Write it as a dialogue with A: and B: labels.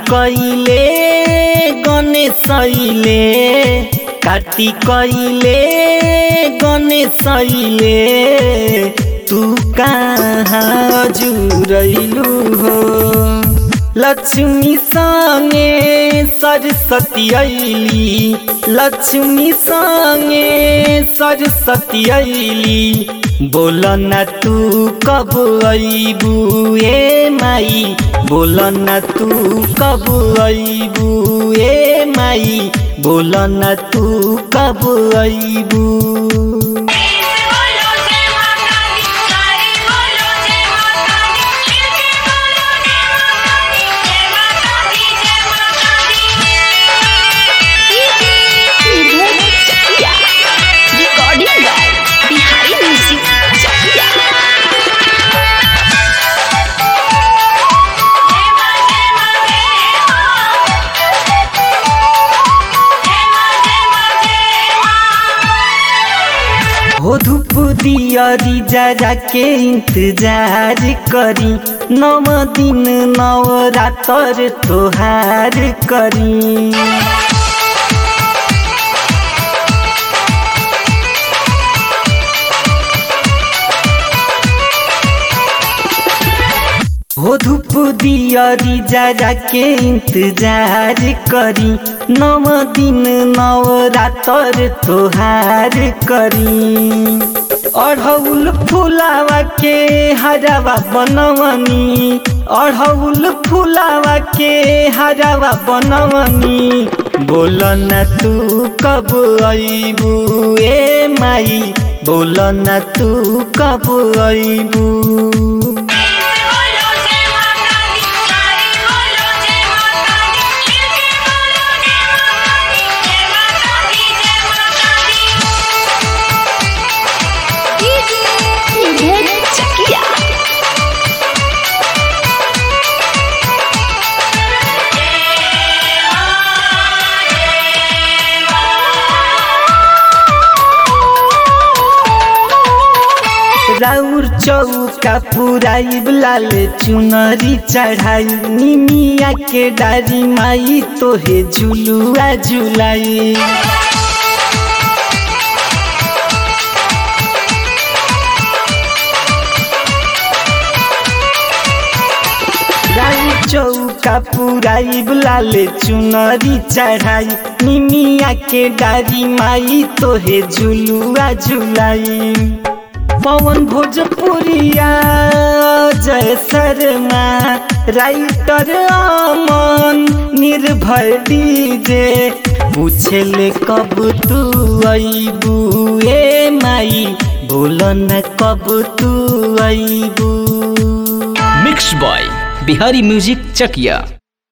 A: कइले गणेशैले काटी कइले गणेशैले तू कहाँ जुरैलू हो लक्ष्मी संगे सरस्वती अली लक्ष्मी संगे सरस्वती अली बोल न तू कब अबू ए माई बोल न तू कब अबू ए माई बोल न तू कब अबू
B: बोलो जय माता दी सारे बोलो जय माता दी शिरके बोलो जय माता दी जय माता दी जय माता दी
C: recording by Bihari music Chakia
B: जय मां जय मां जय मां जय मां जय मां
A: हो धूप दियरी जरा के इंतजार करी नव दिन नव रातर तोहार करी हो धूप दियरी जरा के इंतजार करी नव दिन नव रातर तोहार करी अढ़ौल फुलावा के हरावा बनवनी अढ़ौल फुलावा के हरावा बनवनी बोल न तू कब अबू ए माई बोल न तू कब अबू
B: बोलो जय माता दी सारे बोलो जय माता दी शिरके बोलो जय माता दी जय माता दी जय माता दी
C: चकिया
A: राउर चौका पुराई लाल चुनरी चढ़ाई निमिया के डारी माई तोहे झुलुआ झुलाई राउर चौका पुराई लाल चुनरी चढ़ाई निमिया के डारी माई तोहे झुलुआ झुलाई पवन भोजपुरिया जय शर्मा राइटर अमन निर्भय डीजे पूछले कब तू अबू ए माई बोल न कब तू अबू
D: mix by Bihari music Chakiya